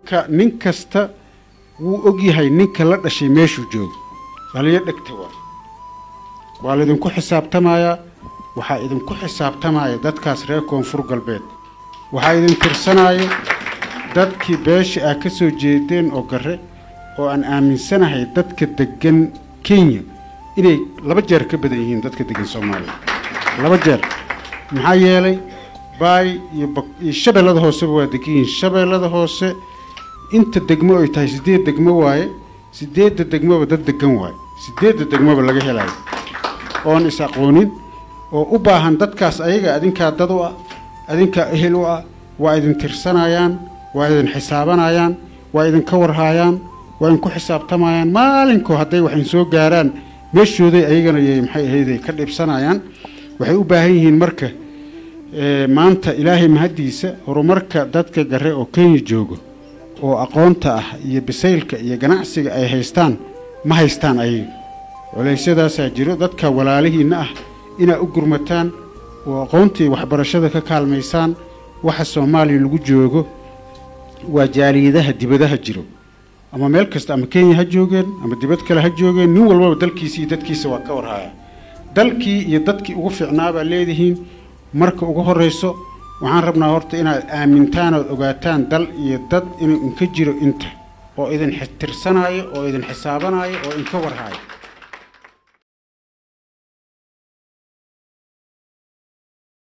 ka nin kasta wuu ogyahay ninka la dhashay meeshuu joogo dhaliyo dhegta waa waa laydinku xisaabtamayaa waxaa idinku xisaabtamaya dadkaas reer koonfur galbeed waxaa idin tirsanaya dadkii beesha ah ka soo jeedeen oo garre oo aan aaminsanahay dadka deggan kenya inay laba jeer ka badan yihiin dadka deggan soomaaliya laba jeer maxaa yeelay baay iyo iyo shabeellada hooseba waa degan yihiin shabeellada hoose inta degmo ay tahay siddeed degmo waaye siddeedda degmoba dad degan waaye siddeedda degmoba laga helayo oon is aqoonin oo u baahan dadkaas ayaga adinkaa dad u ah adinkaa ehel u ah waa idin tirsanayaan waa idin xisaabanayaan waa idinka warhaayaan waa idinku xisaabtamayaan maalinkoo hadday waxin soo gaaraan meeshooday ayagana y maxay ahayday ka dhibsanayaan waxay u baahan yihiin marka maanta ilaahay mahaddiisa horumarka dadka garre oo kenya joogo oo aqoonta ah iyo bisaylka iyo ganacsiga ay haystaan ma haystaan ayaga culaysyadaasaa jiro dadka walaalihiinna ah inaa u gurmataan oo aqoontii waxbarashada ka kaalmaysaan waxa soomaaliya lagu joogo waa jaaliyadaha dibadaha jiro ama meel kasta ama kenya ha joogeen ama dibad kale ha joogeen nin walbaba dalkiisa iyo dadkiisa waa ka warhaya dalkii iyo dadkii ugu fiicnaabaa leedihiin marka ugu horrayso waxaan rabnaa horta inaad aamintaan ood ogaataan dal iyo dad inuu inka jiro inta oo idin tirsanaayo oo idin xisaabanaayo oo inka warhaayo